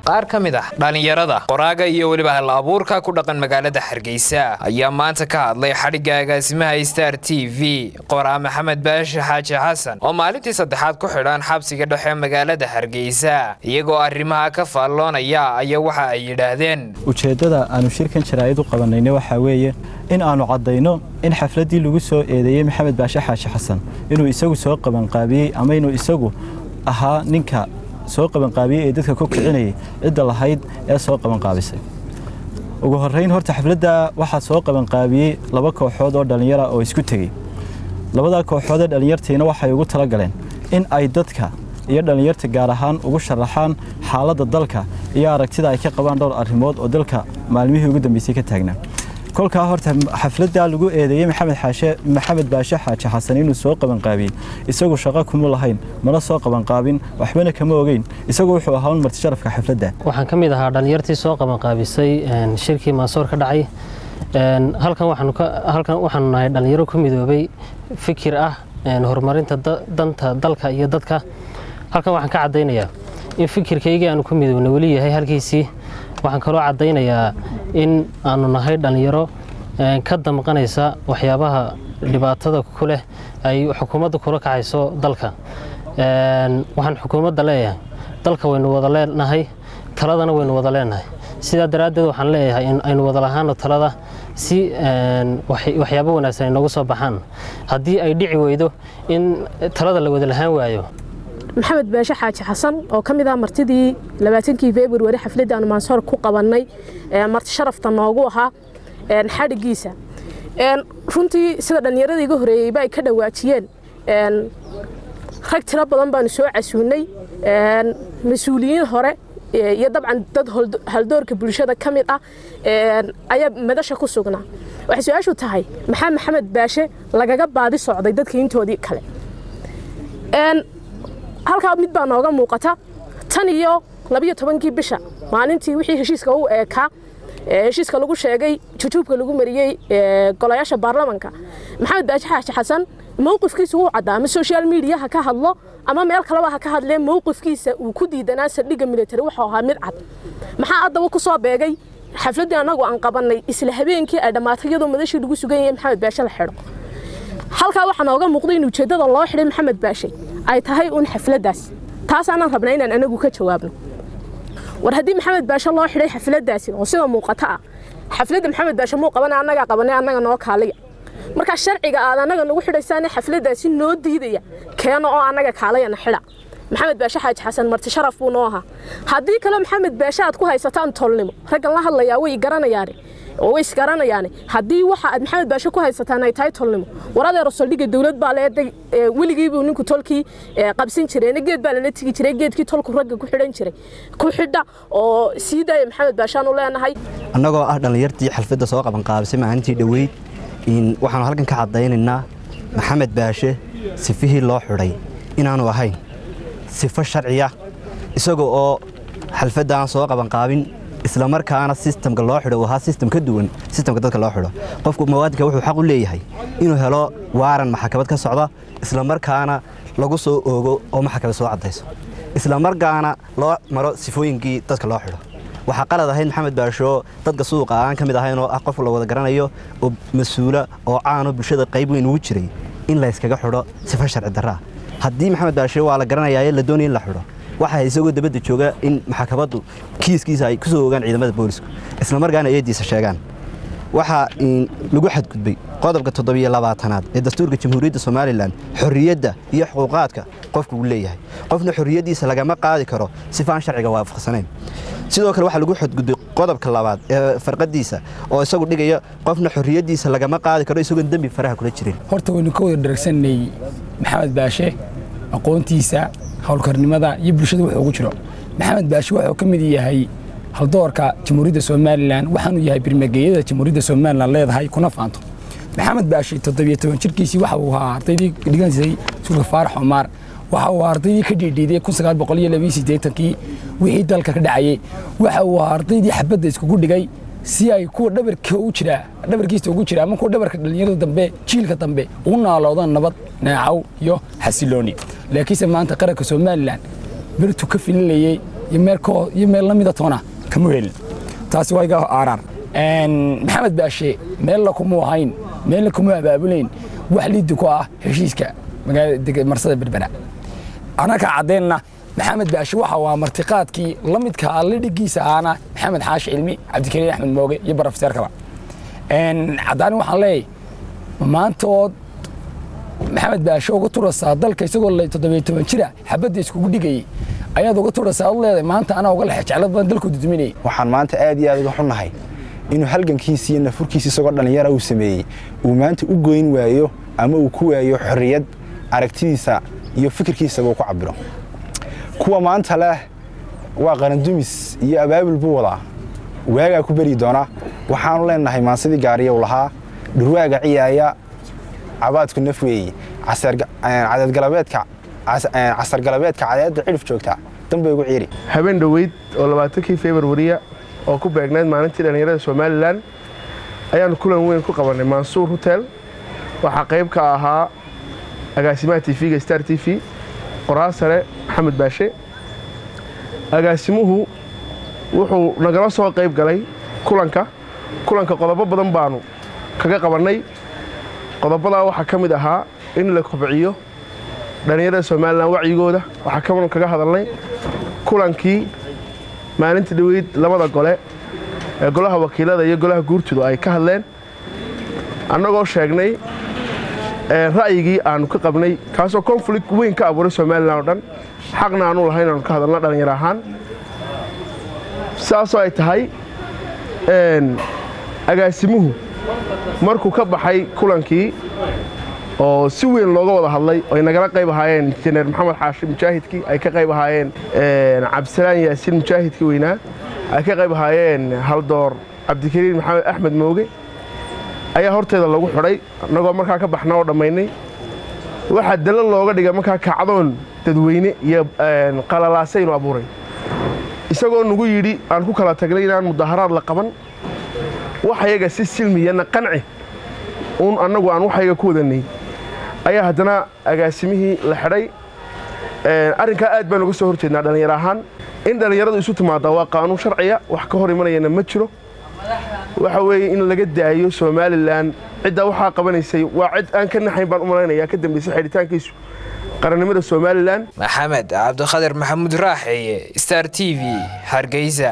qaar ka mid ah dhallinyarada qoraaga iyo weliba hal abuurka ku dhaqan magaalada hargeysa ayaa maanta ka hadlay xadhigga agaasimaha star t v qoraa maxamed baashi xaaji xasan oo maalintii saddexaad ku xidhan xabsiga dhexe magaalada hargeysa iyagoo arrimaha ka faalloonaya ayaa waxa ay yidhaahdeen ujeeddada aanu shirkan jaraa'id u qabanayna waxaa weeye in aanu caddayno in xafladdii lagu soo eedeeyey maxamed baashe xaashi xasan inuu isagu soo qabanqaabiyey ama inuu isagu ahaa ninka soo qabanqaabiyey ee dadka ku kicinayay cidda lahayd ee soo qabanqaabisay ugu horrayn horta xafladda waxaa soo qabanqaabiyey laba kooxood oo dhallinyara oo isku tegey labadaa kooxood ee dhallinyartiina waxay ugu tala galeen in ay dadka iyo dhallinyarta gaar ahaan ugu sharaxaan xaaladda dalka iyo aragtida ay ka qabaan dhowr arrimood oo dalka maalmihii ugu dambeysay ka taagnaa kolkaa horta xafladdaa lagu eedeeyey maxamed xaashe maxamed baashe xaaji xasan inuu soo qabanqaabiyey isagu shaqo kuma lahayn mana soo qabanqaabin waxbana kama ogeyn isagu wuxuu ahaa un marti sharafka xafladda waxaan ka mid ahaa dhallinyartii soo qabanqaabisay shirkii maasoor ka dhacay halkan waxaanu nahay dhallinyaro ku midoobay fikir ah horumarinta danta dalka iyo dadka halkan waxaan ka caddaynayaa in fikirkaygii aanu ku midoobnay weli yahay halkiisii waxaan kaloo caddaynayaa in aanu nahay dhallinyaro ka damqanaysa waxyaabaha dhibaatada ku leh ay xukuumadda kula kacayso dalka waxaan xukuumadda leeyahay dalka waynu wada leenahay taladana waynu wada leenahay sidaa daraaddeed waxaan leeyahay in aynu wada lahaano talada si waxyaabo wanaagsan ay noogu soo baxaan haddii ay dhici weydo in talada la wada lahaan waayo maxamed baashe xaaji xasan oo ka mid ah martidii labaatankii februari xafladda aanu maansoor ku qabannay marti sharafta noogu ahaa xadhiggiisa runtii sida dhallinyarada iga horeeyeyba ay ka dhawaajiyeen rag tiro badan baanu soo casuunay mas-uuliyiin hore iyo dabcan dad haldoorka bulshada ka mid ah ayaa madasha ku sugnaa waxay su-aashu tahay maxaa maxamed baashe lagaga baadi socday dadka intoodii kale halkaa mid baa nooga muuqata tan iyo labiyo tobankii bisha maalintii wixii heshiiska u eekaa heshiiska lagu sheegay jujuubka lagu mariyey golayaasha baarlamanka maxamed baashi xaashi xasan mowqifkiisa wuu caddaa ama social media ha ka hadlo ama meel kaleba ha ka hadlee mowqifkiisa uu ku diidanaa saldhigga military wuxuu ahaa mid cad maxaa haddaba ku soo beegay xafladdii annagu aan qabannay isla habeenkii ay dhammaatay iyadoo madashii lagu sugan yahay maxamed baashe la xidho halkaa waxaa nooga muuqday in ujeeddada loo xidhay maxamed baashe ay tahay uun xafladdaas taasaanaan rabnaa inaan anagu ka jawaabno war haddii maxamed baashe loo xidhay xafladdaasi oo sida muuqata ah xafladda maxamed baashe muu qabana annagaa qabanay annaga noo kaaliya markaa sharciga aad annaga nagu xidhaysaane xafladdaasi noo diidaya keeno oo annaga kaalayana xidha maxamed baashe xaaji xasan marti sharaf buu noo ahaa haddii kale maxamed baashe aad ku haysataan tolnimo raggan la hadlayaa way garanayaane oo way isgaranayaane haddii waxa aad maxamed baashe ku haysataan ay tahay tolnimo waradeero saldhigga dowlad baa leeday weligiibuu ninku tolkii qabsan jireen geed baa lala tigi jiray geedkii tolku ragga ku xidhan jiray ku xidha oo sii daaya maxamed baashaan u leenahay annagoo ah dhallinyartii xalfadda soo qabanqaabisay maalintii dhoweyd waxaanu halkan ka caddaynaynaa maxamed baashe sifihii loo xidhay inaanu ahayn sifo sharciya isaga oo xalfadda aan soo qabanqaabin isla markaana sistamka loo xidho uu ahaa sistam ka duwan sistamka dadka loo xidho qofku muwaadinka wuxuu xaq u leeyahay inuu helo waaran maxkamad ka socda isla markaana lagu soo oogo oo maxkamad soo caddayso isla markaana loo maro sifooyinkii dadka loo xidho waxaa qalad ahayd maxamed baasho dadka suuqa aan ka mid ahayn oo ah qof la wada garanayo oo mas-uula oo caano bulshada qayb weyn ugu jiray in layskaga xidho sifo sharci darraa haddii maxamed baashe waa la garanayaa la doonaya in la xidho waxaa isagoo dabadda jooga in maxkamaddu kiiskiisa ay ku soo ogaan ciidamada boolisku isla markaana eediisa sheegaan waxaa lagu xadgudbay qodobka toddobiyo labaatanaad ee dastuurka jamhuuriyadda somalilan xorriyadda iyo xuquuqaadka qofku uu leeyahay qofna xorriyaddiisa lagama qaadi karo sifaan sharciga waafaqsanayn sidoo kale waxaa lagu xadgudbay qodobka labaad ee farqadiisa oo isagu dhigaya qofna xorriyaddiisa lagama qaadi karo isagoon dembi faraha kula jirin horta waynu ka wada dharagsanay maxamed baashe aqoontiisa howlkarnimada iyo bulshada wuxuu ugu jiro maxamed baashe wuxuu ka mid yahay haldoorka jamhuuriyadda somalilan waxaanu yahay birmageeyada jamhuuriyadda somalilan leedahay kuna faanto maxamed baashe toddobiyo toban jirkiisii waxa uu ahaa ardaydii dhigansay suulka faarax cumaar waxa uu ahaa ardaydii ka dhiidhiiday kun sagaal boqol iyo labiyo siddeetankii wixii dalka ka dhacayey waxa uu ahaa ardaydii xabadda iskugu dhigay si ay kuwa dhabarka u jira dhabarkiisa ugu jira ama kuwa dhabarka dhalinyarada dambe jiilka dambe ugu naaloodaan nabad neecaw iyo xasilooni laakiinse maanta qaranka somalilan bertu ka filinayey iyo meel koo iyo meel la mida toona kama helin taasi waa iga aaraar maxamed baashe meella kuma ahayn meella kuma abaabulayn wax liidi ku ah heshiiska magaalada marsada berbera anaka caddeenna maxamed baashe waxa waa martiqaadkii la midka alidhigiisa aana maxamed xaashi cilmi cabdikariin axmed mooge iyo barofeseerkaba caddaani waxaan leeyahay maantood maxamed baashe uga turasaa dalka isagoo toddobiyo toban jira xabadda iskugu dhigayay ayaad uga turasaa ad leedahay maanta anaa uga lexe jeclad badan dalku duduminayay waxaan maanta aad iyo aad uga xunnahay inuu halgankiisi iyo nafurkiisi isagoo dhallinyara uu sameeyey uu maanta u goyn waayo ama uu ku waayo xorriyad aragtidiisa iyo fikirkiisaba uu ku cabiro kuwa maanta leh waa qarandumis iyo abaabul buu wadaa waagaa ku beri doona waxaanu leenahay maansidii gaariya u lahaa dhurwaaga ciyaaya cabaadku naf weeye cadadgalabeedka casargalabeedka cadeedda cidhif joogta danbay ugu ciiri habeen dhoweyd oo labaatankii februariya oo ku beegnayd maalintii dhallinyarada somalilan ayaannu kulan weyn ku qabannay mansuur hotel waxaa qayb ka ahaa agaasimaha tv-ga star t v qoraal sare maxamed baashe agaasimuhu wuxuu nagala soo qayb galay kulanka kulanka qodobo badan baanu kaga qabannay qodobadaa waxaa ka mid ahaa in la kobciyo dhallinyarada somalilan wacyigooda waxaa kaban kaga hadalnay kulankii maalinta dhoweyd labada gole ee golaha wakiilada iyo golaha guurtudu ay ka hadleen annagoo sheegnay ra'yigii aanu ka qabnay kaasoo konflict weyn ka abuuray somalilan oo dhan xaqna aanu lahayn aanu ka hadalna dhallinyar ahaan saasoo ay tahay agaasimuhu markuu ka baxay kulankii oo si weyn looga wada hadlay ay nagala qayb ahaayeen injineer maxamed xaashi mujaahidkii ay ka qayb ahaayeen cabdisalaan yaasiin mujaahidkii weynaa ay ka qayb ahaayeen haldoor cabdikariin maxamed axmed mooge ayaa horteeda lagu xidhay annagoo markaa ka baxna oo dhammaynay waxaa dalal looga dhigay markaa kacdoon dadweyne iyo qalalaasaynu abuuray isagoo nagu yidhi aan ku kala tagnay inaan mudaharaad la qaban waxyaga si silmiyana qanci uun annagu aan waxyaga ku wadanay ayaa haddana agaasimihii la xidhay arrinkaa aad baan uga soo hor jeednaa dhallinyar ahaan in dhallinyaradu isu timaaddaa waa qaanuun sharciya wax ka hor imanayana ma jiro waxa weeye in laga daayo somalilan ciddaa waxaa qabanaysay waa cid aan ka naxayn baan u malaynayaa ka dambaysay xidhitaankiisu qarannimada somalilan maxamed cabdikhadir maxamuud raaxeeye star t v hargeysa